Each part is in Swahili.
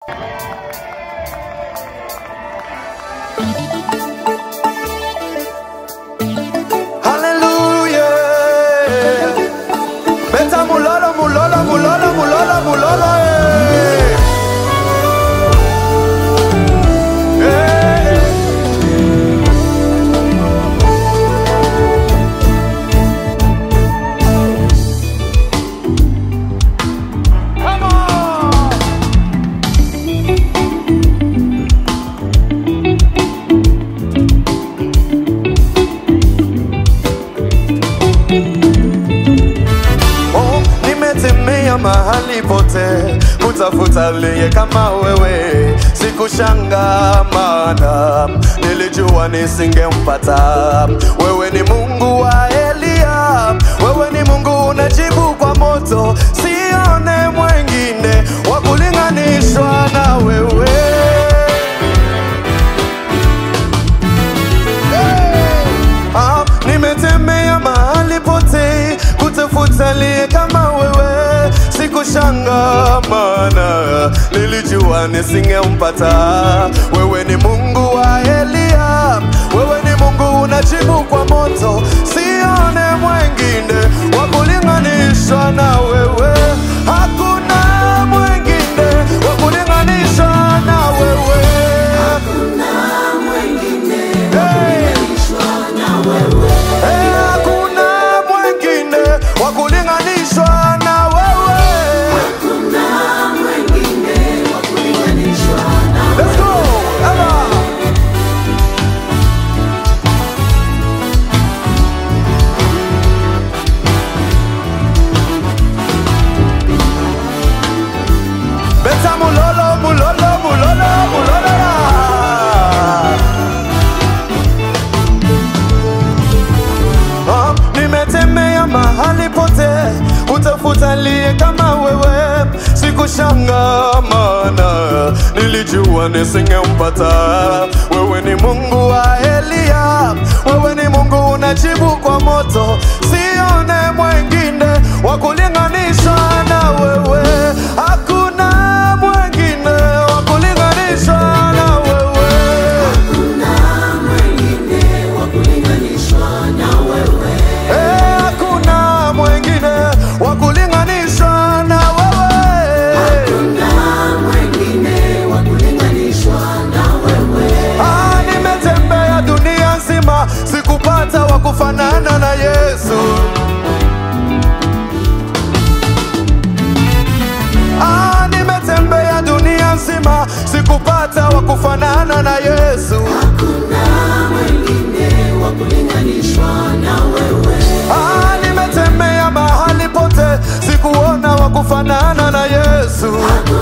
Hallelujah. Beta mulolo, mulolo, mulolo, mulolo, mulolo. eh. Eh. Come on. Oh, nimetemea mahali pote kutafuta aliye kama wewe, sikushangaa maana nilijua nisingempata. Wewe ni Mungu wa Eliya, wewe ni Mungu unajibu kwa moto, sione mwengine wa kulinganishwa na wewe. Ah, nimetembea mahali pote kutafuta aliye kama wewe, sikushanga maana nilijua nisingempata. Wewe ni Mungu wa Eliya, wewe ni Mungu unajibu kwa moto, sione mwengine wa kulinganishwa na wewe. Hakuna mwengine wa kulinganishwa na wewe. Hey! Eh, hakuna mwengine wa kulinganishwa na wewe. Let's go. Eva. Beta mulolo, mulolo, mulolo, mulolo. Ah, nimetembea mahali pote kutafuta aliye kama wewe, sikushanga maana nilijua nisingempata. Wewe ni Mungu wa Eliya, wewe ni Mungu unajibu kwa moto, sione mwengine wa kulinganishwa na wewe. Hakuna mwengine wa kulinganishwa na wewe. Eh, hakuna mwengine wa kulinganishwa na wewe. Ah, nimetembea dunia nzima sikupata wa kufanana na Yesu. Ah, nimetembea dunia nzima sikupata wa kufanana na Yesu. Ah, nimetembea mahali pote sikuona wa kufanana na Yesu.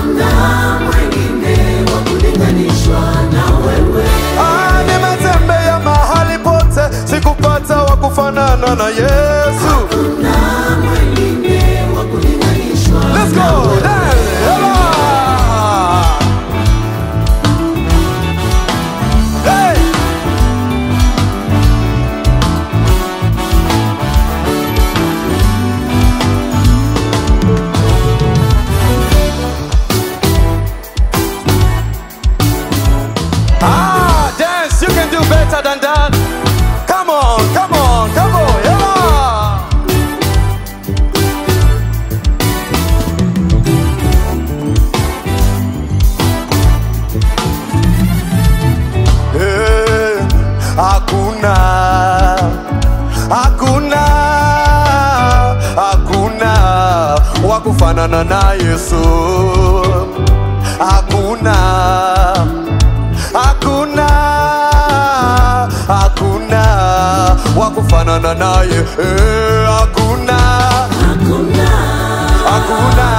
Ah, nimetembea mahali pote sikupata wa kufanana na Yesu. Let's go. Dance. Ela. Hey. Ah, dance, you can do better than that. Come on, come on, come on, yeah. Eh, Hakuna, hakuna, hakuna wa kufanana na Yesu. Hakuna, hakuna, hakuna wa kufanana naye. Eh, Hakuna, hakuna, hakuna,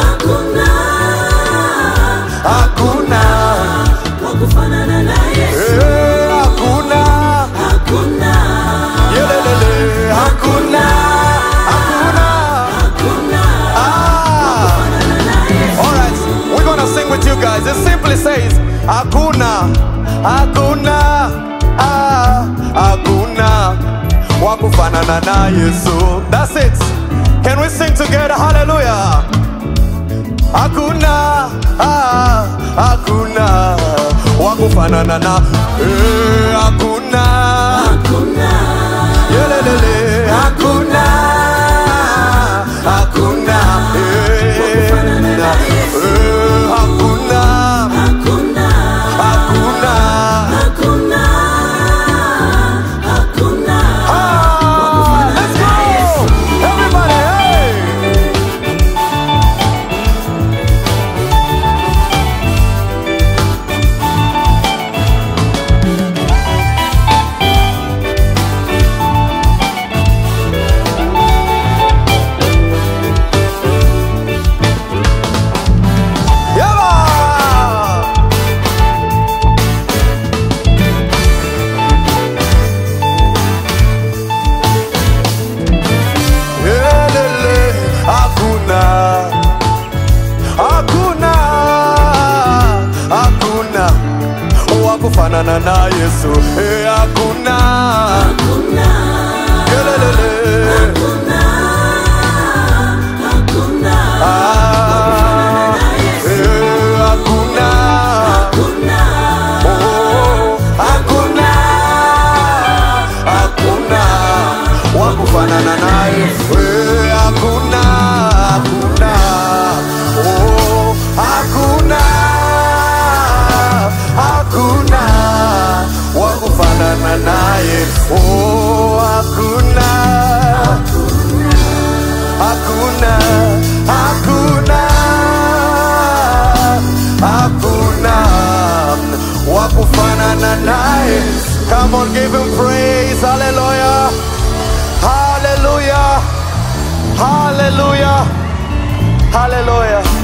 eh, hakuna, yelelele, hakuna, hakuna. Ah. All right, we're gonna sing with you guys. It simply says, Hakuna, Hakuna, ah, Hakuna, wa kufanana na Yesu. That's it. Can we sing together? Hallelujah. hakuna ah, hakuna wakufanana na eh, hakuna yelelele hakuna hakuna eh, eh, hakuna hakuna Ah, let's go everybody hey Yalla! Elele, hakuna hakuna hakuna wakufanana na Yesu Eh, hakuna Elelele. Ah, eh, hakuna Oh, hakuna hakuna wakufanana naye Eh, hakuna hakuna Oh, hakuna hakuna wakufanana naye Oh, hakuna hakuna hakuna hakuna wakufanana naye come on give him praise hallelujah hallelujah hallelujah hallelujah